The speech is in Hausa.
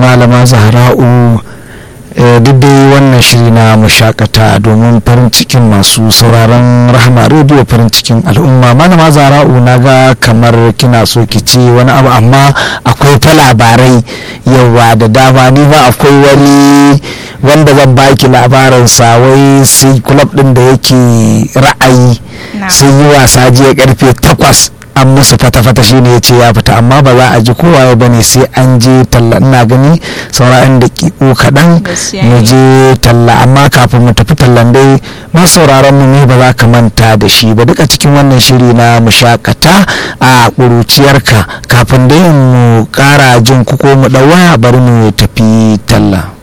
malama zahra'u duk dai wannan shiri na mushakata domin farin cikin masu sauraron rahama rediyo farin cikin al'umma malama zara'u na ga kamar kina so ki ce wani abu amma akwai ta labarai yawa da dama ni ba akwai wani wanda zan baki labarinsa wai sai kulab din da yake ra'ayi sun yi wasa jiya karfe takwas an musu fata-fata shi ne ya ce ya fita amma ba za a ji kowa ba ne sai an je talla ina gani saura'in da kiko kaɗan mu je talla amma kafin mu tafi tallan dai ma sauraron mu ne ba za ka manta da shi ba duka cikin wannan shiri na mu shakata a ƙuruciyarka kafin dai mu ƙara jin kuko mu ɗawa bari mu tafi talla.